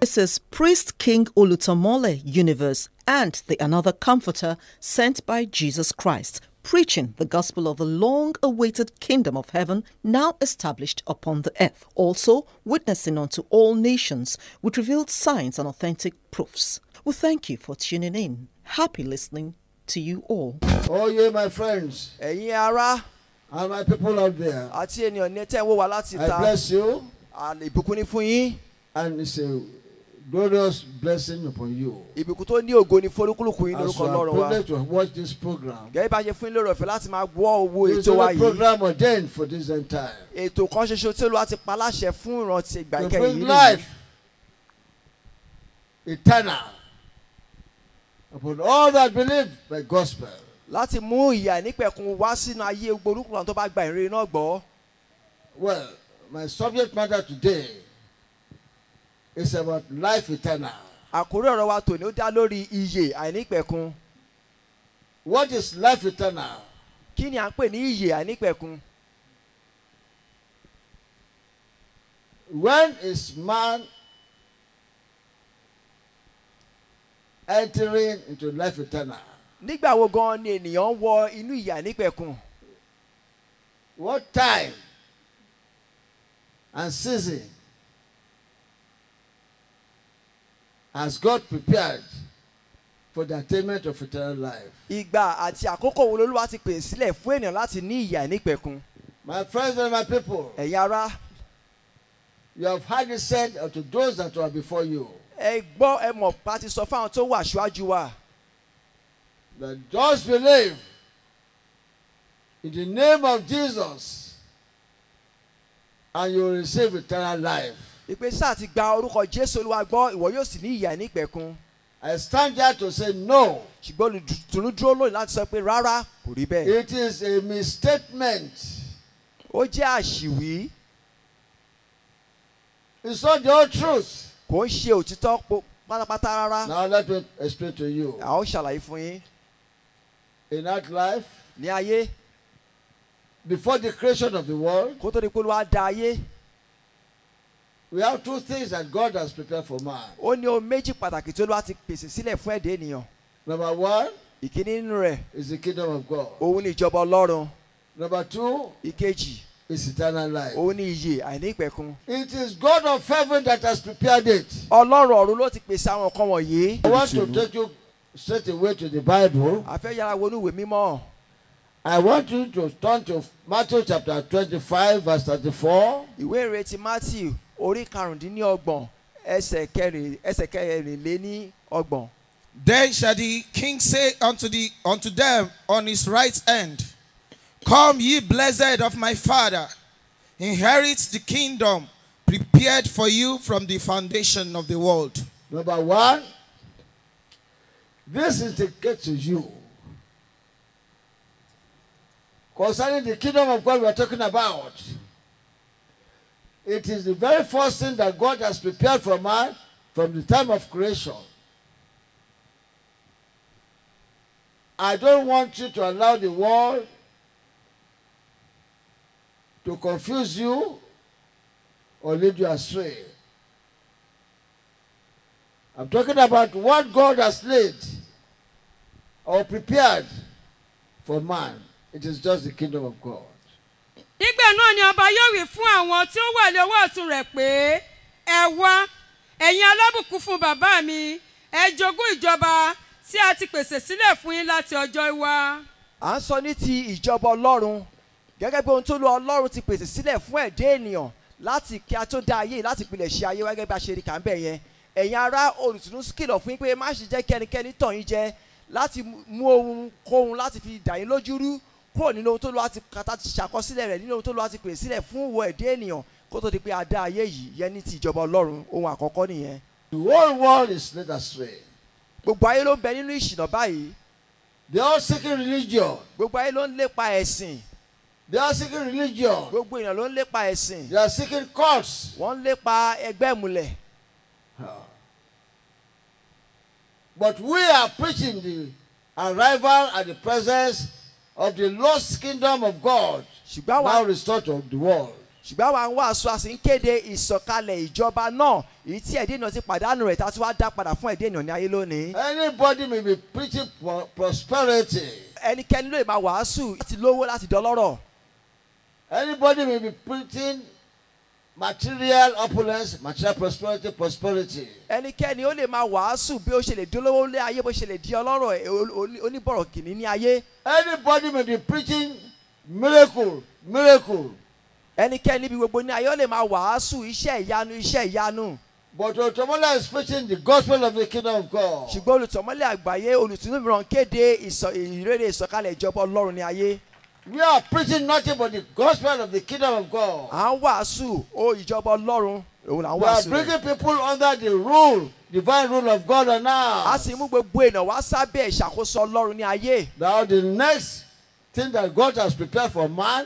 This is Priest King Olutomole Universe and the Another Comforter sent by Jesus Christ, preaching the gospel of the long awaited kingdom of heaven now established upon the earth, also witnessing unto all nations with revealed signs and authentic proofs. We thank you for tuning in. Happy listening to you all. Oh, ye, my friends, ẹ̀yin ará and my people out there, àti ènìyàn ní tẹ́ ń wò wá láti I ta bless you, àlè ìbùkún ní fún yín and it's a glorious blessing upon you. ìbùkún tó ní ògo ní forúkúlùkù yín As lórúkọ you are ọlọ́run wa privileged to watch this program, gẹ́gẹ́ bá a ṣe fún yín lórí ọ̀fẹ́ láti máa gbọ́ owó it's ètò wa a yìí program ordained for this end time. ètò kan ṣoṣo tí olúwa ti pa láṣẹ fún ìrántí ìgbà To ìkẹyìn bring yìí nìyí life eternal upon all that believe the gospel. láti mú ìyà nípẹ̀kun wá sínú ayé gbogbo olúkúlùkù tó bá gba ìrere náà gbọ́ Well, my subject matter today is about life eternal. àkórí ọ̀rọ̀ wa tòní ó dá lórí iyè àìnípẹ̀kun What is life eternal? kí ni à ń pè ní iyè àìnípẹ̀kun When is man entering into life eternal? nígbà wo gan ni ènìyàn wọ inú iyè àìnípẹ̀kun What time and season has God prepared for the attainment of eternal life? ìgbà àti àkókò wo lolúwa ti pè sílẹ̀ fún ènìyàn láti ní iyè àìnípẹ̀kun My friends and my people, ẹ̀yin ará you have heard it said unto those that were before you ẹ gbọ́ ẹ mọ̀ pa ti sọ fáwọn tó wà ṣáájú wa that just believe in the name of Jesus and you will receive eternal life. ìpè sáà ti gba orúkọ jésù olúwa gbọ́ ìwọ yóò sì ní iyè àìnípẹ̀kun I stand here to say no. ṣùgbọ́n olùtùnú dúró lónìí láti sọ pé rárá kò rí bẹ́ẹ̀ It is a misstatement. ó jẹ́ àṣìwí It's not the whole truth. kò ń ṣe òtítọ́ po- pátápátá rárá Now let me explain to you. a ó ṣàlàyé fún yín In that life, ní ayé before the creation of the world, kó tó di pé olúwa dá ayé we have two things that God has prepared for man. ó ní ohun méjì pàtàkì tí olúwa ti pèsè sílẹ̀ fún ẹ̀dá ènìyàn Number one ìkíní nínú rẹ̀ is the kingdom of God. òun ní ìjọba ọlọ́run Number two ìkejì is eternal life. òun ní iyè àìnípẹ̀kun It is God of heaven that has prepared it. ọlọ́run ọ̀run ló ti pèsè àwọn nǹkan wọ̀nyí. I want to take you straight away to the Bible. a fẹ́ yára wọnú ìwé mímọ́ I want you to turn to Matthew chapter 25, verse 34. ìwé ìrètí matthew orí karùndínlọ́gbọ̀n ẹsẹ̀ kẹrin ẹsẹ̀ kẹrìnléní ọgbọ̀n. Then shall the king say unto the unto them on his right hand, Come ye blessed of my father, inherit the kingdom prepared for you from the foundation of the world. Number one, this is the gate to you. Concerning the kingdom of God we are talking about, it is the very first thing that God has prepared for man from the time of creation. I don't want you to allow the world to confuse you or lead you astray. I'm talking about what God has laid or prepared for man. It is just the kingdom of God. nígbà náà ni ọba yóò wí fún àwọn tí ó wà lọ́wọ́ ọ̀tún rẹ̀ pé ẹ wá ẹ̀yin alábùkún fún bàbá mi ẹ jogún ìjọba tí a ti pèsè sílẹ̀ fún yín láti ọjọ́ ìwá. à ń sọ ní ti ìjọba ọlọ́run gẹ́gẹ́ bí ohun tó lu ọlọ́run ti pèsè sílẹ̀ fún ẹ̀dá ènìyàn láti kí a tó dá ayé yìí, láti pilẹ̀ ṣe ayé wa gẹ́gẹ́ bí a ṣe rí kà ń bẹ̀ yẹn ẹ̀yin ará olùtùnú kìlọ̀ fún yín pé má ṣe jẹ́ kí ẹnikẹ́ni tàn yín jẹ láti mú ohun kóhun láti fi dà yín lójú rú kúrò nínú ohun tó lu àti kàtà ti ṣàkọsílẹ̀ rẹ̀ nínú ohun tó lu àti pèsè sílẹ̀ fún ìwọ ẹ̀dá ènìyàn kó tó di pé a dá ayé yìí yẹn ní ti ìjọba ọlọ́run ohun àkọ́kọ́ nìyẹn The whole world is led astray. gbogbo ayé ló ń bẹ nínú ìṣìnà báyìí They are seeking religion. gbogbo ayé ló ń lépa ẹ̀sìn They are seeking religion. gbogbo èèyàn ló ń lépa ẹ̀sìn They are seeking cults. wọ́n ń lépa ẹgbẹ́ ìmùlẹ̀ But we are preaching the arrival and the presence of the lost kingdom of God ṣùgbọ́n now àwa restored to the world. ṣùgbọ́n àwa ń wàásù a sì ń kéde ìsọ̀kalẹ̀ ìjọba náà èyí tí ẹ̀dẹ́ ènìyàn ti pàdánù rẹ̀ tá a tún wá dá padà fún ẹ̀dẹ́ ènìyàn ní ayé lónìí. Anybody may be preaching pro- prosperity. ẹnikẹ́ni ló lè máa wàásù láti lówó láti dọlọ́rọ̀ Anybody may be preaching material opulence, material prosperity, prosperity. ẹnikẹ́ni ó lè máa wàásù bí ó ṣe lè dolówó lé ayé bó ṣe lè di ọlọ́rọ̀ ẹ̀, o- o- oníbọ̀rọ̀ kìíní ní ayé Anybody may be preaching miracle, miracle. ẹnikẹ́ni bí gbogbo ní ayé ó lè máa wàásù iṣẹ́ ìyanu iṣẹ́ ìyanu But Otomola is preaching the gospel of the kingdom of God. ṣùgbọ́n olùtọ̀mọ́lẹ̀ àgbáyé olùtúnú mìíràn kéde ìsọ- ìrere ìsọ̀kalẹ̀ ìjọba ọlọ́run ní ayé We are preaching nothing but the gospel of the kingdom of God. à ń wàásù ó ìjọba ọlọ́run òun là ń We are wàásù rẹ̀. bringing people under the rule, divine rule of God on a earth. sì mú gbogbo èèyàn wá sábẹ́ ìṣàkóso ọlọ́run ní ayé Now, the next thing that God has prepared for man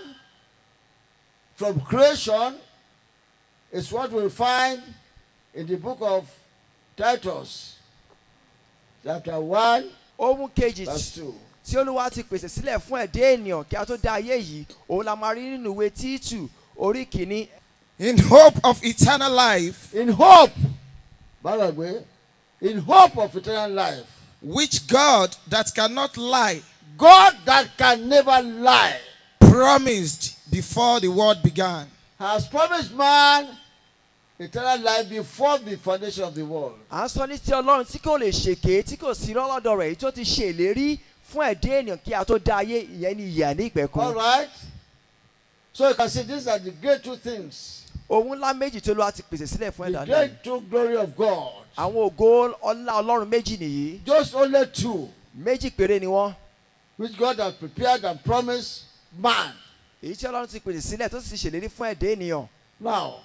from creation is what we find in the book of Titus, chapter 1, ohun kejì verse 2. tí olúwa ti pèsè sílẹ̀ fún ẹ̀dá ènìyàn kí a tó dá ayé yìí òun la máa rí nínú ìwé títù orí kìíní In hope of eternal life, In hope, by the way, in hope of eternal life, which God that cannot lie God that can never lie promised before the world began. has promised man eternal life before the foundation of the world. à ń sọ ní ti ọlọ́run tí kò lè ṣèké tí kò sí lọ́lọ́dọ̀ rẹ̀ èyí tó ti ṣe ìlérí fún ẹ̀dá ènìyàn kí a tó dá ayé ìyẹn ní ìyà ní All ìpẹ̀kun right? So you can see these are the great two things. ohun ńlá méjì tó olúwa ti pèsè sílẹ̀ fún The ẹ̀dá náà great two glory of God. àwọn ògo ọlá ọlọ́run méjì nìyí Just only two, méjì péré ni wọ́n which God has prepared and promised man. èyí tí ọlọ́run ti pèsè sílẹ̀ tó sì ti ṣèlérí fún ẹ̀dá ènìyàn Now,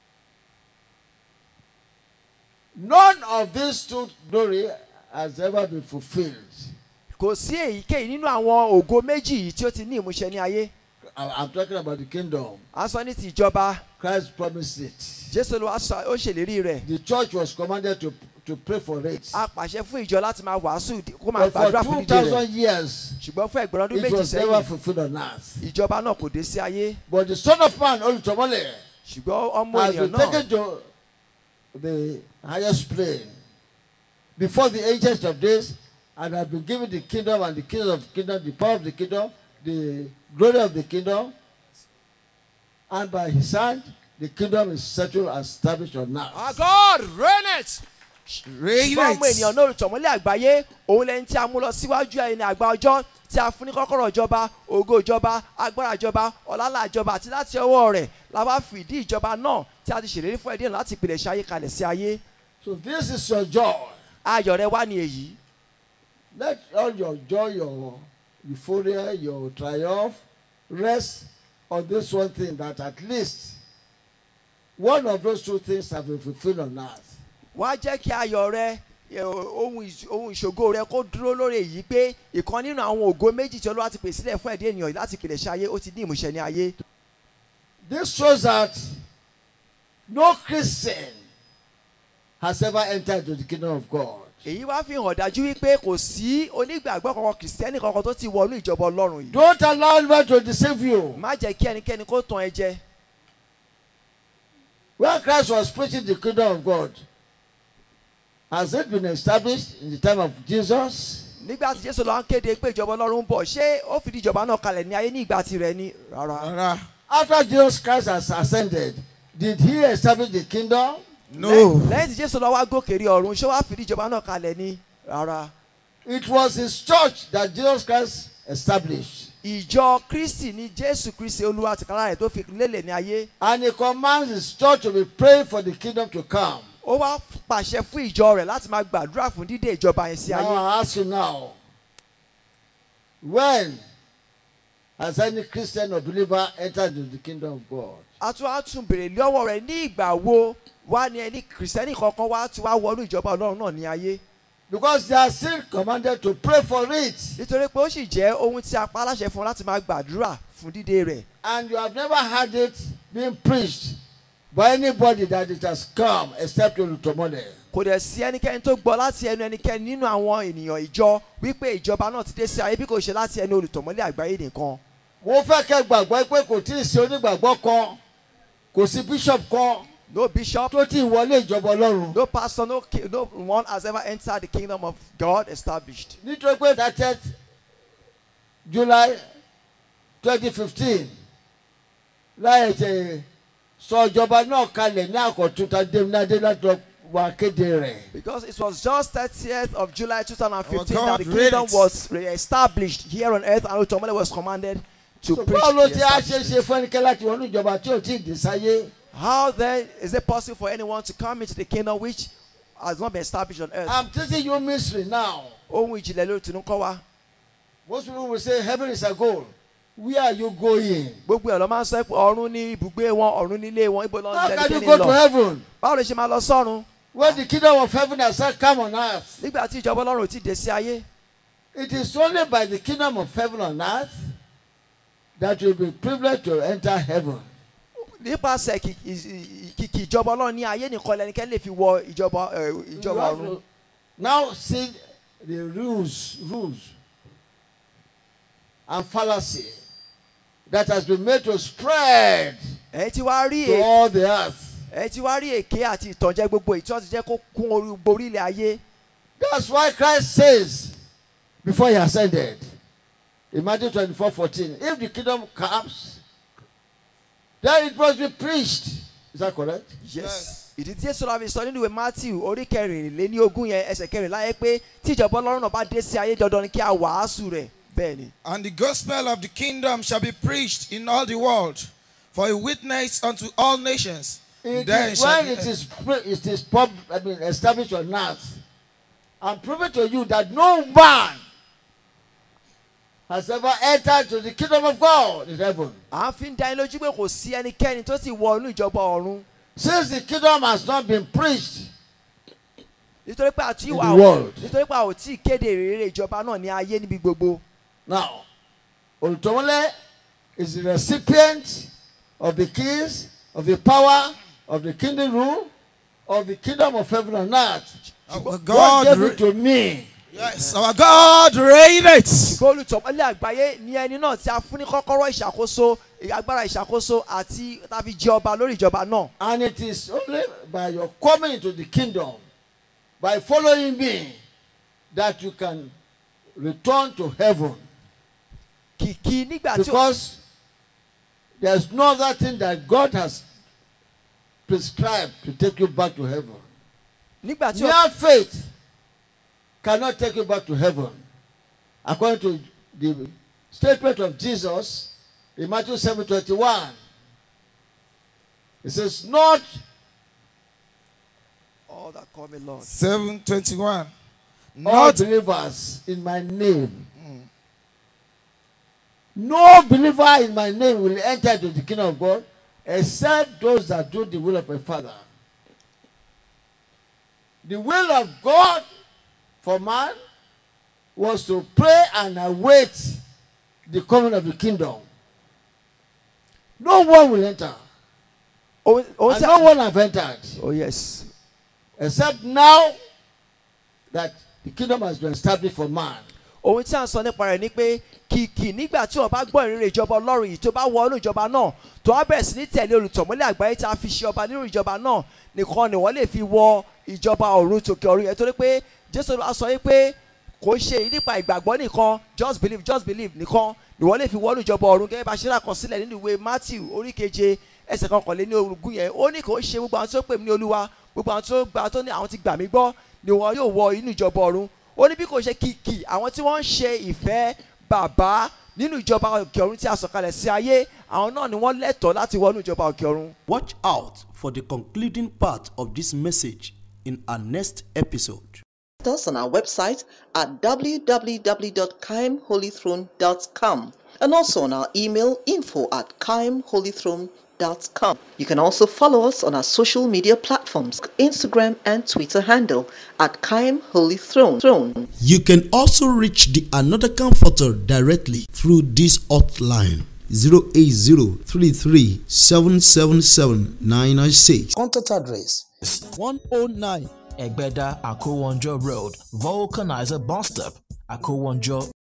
none of these two glory has ever been fulfilled. kò sí èyíkéyìí nínú àwọn ògo méjì yìí tí ó ti ní ìmúṣẹ ní ayé I- I'm talking about the kingdom. à ń sọ ní ti ìjọba Christ promised it. jésù olúwa sọ ó ṣèlérí rẹ̀ The church was commanded to, to pray for it. a pàṣẹ fún ìjọ láti máa wàásù kó máa But for gbàdúrà fún dídé rẹ̀ 2,000 years, ṣùgbọ́n fún ẹgbẹ̀rún ọdún it méjì was never sẹ́yìn fulfilled on earth. ìjọba náà kò dé sí ayé But the Son of Man, Olutomole, ṣùgbọ́n ọmọ has ènìyàn been náà taken to the highest plane before the ancients of days and has been given the kingdom and the kingdom of the kingdom, the power of the kingdom, the glory of the kingdom. And by his hand, the kingdom is settled and established on earth. Our God reigneth. Reign ṣùgbọ́n ọmọ ènìyàn it. náà olùtọ̀mọ́lẹ̀ àgbáyé òun lẹ́ni tí a mú lọ síwájú ẹni àgbà ọjọ́ tí a fún ní kọ́kọ́rọ́ ìjọba ògo ìjọba agbára ìjọba ọ̀làlà ìjọba àti láti ọwọ́ rẹ̀ la wá fìdí ìjọba náà tí a ti ṣèlérí fún ẹ̀dín láti ìpìlẹ̀ ṣe ayé kalẹ̀ sí ayé So this is your joy. ayọ̀ rẹ wá ní èyí Let all your joy, your euphoria, your triumph rest on this one thing that at least one of those two things have been fulfilled on earth. wá jẹ́ kí ayọ̀ rẹ ẹ, ohun ìṣ- ohun ìṣògo rẹ kó dúró lórí èyí pé ìkan nínú àwọn ògo méjì tí olúwa ti pèsè sílẹ̀ fún ẹ̀dín ènìyàn láti ìpìlẹ̀ ṣe ayé ó ti ní ìmúṣẹ ní ayé This shows that no Christian has ever entered into the kingdom of God. èyí wá fi hàn dájú wípé kò sí onígbàgbọ́ kankan kìrìsìtẹ́nì kankan tó ti wọnú ìjọba ọlọ́run yìí Don't allow anyone to deceive you. má jẹ́ kí ẹnikẹ́ni kó tàn ẹ́ jẹ When Christ was preaching the kingdom of God, has it been established in the time of Jesus? nígbà tí jésù lọ ń kéde pé ìjọba ọlọ́run ń bọ̀ ṣé ó fìdí ìjọba náà kalẹ̀ ní ayé ní ìgbà tirẹ̀ ni rárá Rárá. After Jesus Christ has ascended, did he establish the kingdom? No. Lẹ́yìn- lẹ́yìn tí jésù lọ wá gòkè rí ọ̀run ṣé wàá fìdí ìjọba náà kalẹ̀ ni rárá It was his church that Jesus Christ established. ìjọ kristi ni jésù kristi olúwa tìkára rẹ̀ tó fi lélẹ̀ ní ayé And he commands his church to be praying for the kingdom to come. ó wá pàṣẹ fún ìjọ rẹ̀ láti máa gbàdúrà fún dídé ìjọba yẹn sí Now ayé I ask you now, when has any Christian or believer entered into the kingdom of God? a tún á tún béèrè lọ́wọ́ rẹ̀ ní ìgbà wo wá ní ẹni kìrìsìtẹ́nì kankan wá tí wá wọnú ìjọba ọlọ́run náà ní ayé Because they are still commanded to pray for it. nítorí pé ó sì jẹ́ ohun tí a pa aláṣẹ fún láti máa gbàdúrà fún dídé rẹ̀ And you have never heard it being preached by anybody that it has come except Olutomode. kò dẹ̀ sí ẹnikẹ́ni tó gbọ́ láti ẹnu ẹnikẹ́ni nínú àwọn ènìyàn ìjọ wípé ìjọba náà ti dé sí ayé bí kò ṣe láti ẹnu olùtọ̀mọ́lẹ̀ àgbáyé nìkan mo fẹ́ kẹ́ gbàgbọ́ pé kò tí ì sí onígbàgbọ́ kan kò sí bishop kan No bishop, tó ti wọlé ìjọba ọlọ́run no pastor, no, ki- no one has ever entered the kingdom of God established. nítorí pé thirtieth july twenty fifteen láyé ṣe sọ ìjọba náà kalẹ̀ ní àkọ́tún tàdémínádé láti lọ wá kéde rẹ̀. Because it was just 30th of July 2015 Our that the God read kingdom it. was re-established here on earth and Otomole was commanded to So preach. báwo ló the ti á ṣe establishment. ṣe fún ẹnikẹ́ni láti wọnú ìjọba tí ò tí ì dé sáyé. How then is it possible for anyone to come into the kingdom which has not been established on earth? I'm teaching you mystery now. Ohun ìjìnlẹ̀ ló tinú kọ́ wa. Most people will say heaven is a goal. Where are you going? Gbogbo ẹ̀ ló máa ń sọ pé ọ̀run ní ibùgbé wọn, ọ̀run nílé wọn, ibo ló How ń can you lẹ́nikẹ́ni go to lọ. heaven Báwo ló ṣe máa lọ sọ́run? when the kingdom of heaven has not come on earth? Nígbà tí ìjọba Ọlọ́run ò tí ì dé sí ayé. It is only by the kingdom of heaven on earth that you'll be privileged to enter heaven. Nípasẹ̀ kìkì kìkì ìjọba Ọlọ́run ní ayé nìkan lẹ́nikẹ́ni lè fi wọ ìjọba ẹ̀, You ìjọba have ọ̀run. to Now see the rules, rules and fallacy that has been made to spread Ẹ ti wá rí to èyí. all the earth. ẹ ti wá rí èké àti ìtànjẹ gbogbo èyí tí wọ́n ti jẹ́ kó kún orí gbogbo orílẹ̀ ayé That's why Christ says before he ascended in Matthew 24 14, if the kingdom comes, then it must be preached. Is that correct? Yes. ìdí tí Jésù láfi sọ nínú ìwé Matthew orí kẹrìnléní ogún yẹn ẹsẹ̀ kẹrìnlá yẹn pé tí ìjọba Ọlọ́run náà bá dé sí ayé dandan ni kí a wàásù rẹ̀ bẹ́ẹ̀ ni. And the gospel of the kingdom shall be preached in all the world for a witness unto all nations. It Then is shall when the- it is pre- it is pub, I mean established on earth. I'm proving to you that no man has ever entered to the kingdom of God in heaven. à ń fi ń dá yín lójú pé kò sí ẹnikẹ́ni tó ti wọ inú ìjọba ọ̀run Since the kingdom has not been preached, nítorí pé àti In ìwà the world. nítorí pé a ò tí ì kéde ìrere ìjọba náà ní ayé níbi gbogbo. now Olutomole is the recipient of the keys of the power of the kingdom rule of the kingdom of heaven and earth. Our God God, gave re- it to me. yes, our God reigneth. ṣùgbọ́n olùtọ̀mọ́lẹ̀ àgbáyé ní ẹni náà tí a fún ní kọ́kọ́rọ́ ìṣàkóso agbára ìṣàkóso àti tàbí jẹ ọba lórí ìjọba náà. And it is only by your coming into the kingdom, by following me, that you can return to heaven. kìkì nígbà tí Because there's no other thing that God has prescribed to take you back to heaven. nígbà tí Mere faith cannot take you back to heaven. According to the statement of Jesus in Matthew 7:21. It says, Not all that call me Lord. 721. all Not believers in my name. No believer in my name will enter into the kingdom of God except those that do the will of my Father. The will of God for man was to pray and await the coming of the kingdom. No one will enter. ohun ohun And tí no one have entered. oh yes Except now that the kingdom has been established for man. ohun tí a ń sọ nípa rẹ̀ ni pé kìkì nígbà tí o bá gbọ́ ìrere ìjọba ọlọ́run yìí tó bá wọ inú ìjọba náà tó wá bẹ̀rẹ̀ sí ní tẹ̀lé olùtọ̀mọ́lẹ̀ àgbáyé tí a fi ṣe ọba nínú ìjọba náà nìkan ni wọ́n lè fi wọ ìjọba ọ̀run tòkè ọ̀run yẹn torí pé jésù á sọ yìí pé kò ṣe èyí nípa ìgbàgbọ́ nìkan just believe just believe nìkan ni wọ́n lè fi wọ inú ìjọba ọ̀run gẹ́gẹ́ bá ṣe rà kan sílẹ̀ nínú ìwé matthew orí keje ẹsẹ̀ kọkànléní ogún yẹn ó ní kò ṣe gbogbo àwọn tó pè mí ní olúwa gbogbo àwọn tó gba tó ní àwọn ti gbà mí gbọ́ ni wọn yóò wọ inú ìjọba ọ̀run ó ní bí kò ṣe kìkì àwọn tí wọ́n ń ṣe ìfẹ́ bàbá nínú ìjọba òkè ọ̀run tí a sọ̀kalẹ̀ sí ayé àwọn náà ni wọ́n lẹ́tọ̀ọ́ láti wọ inú ìjọba òkè ọ̀run. Watch out for the concluding part of this message in our next episode. us on our website at www.kaimholythrone.com and also on our email info at kaimholythrone.com. You can also follow us on our social media platforms, Instagram and Twitter handle at Kaim Holy Throne. Throne. You can also reach the Another Comforter directly through this hotline 08033777996. Contact address 109 Egbeda Akowonjo Road, Vulcanizer Bus Stop, Akowonjo,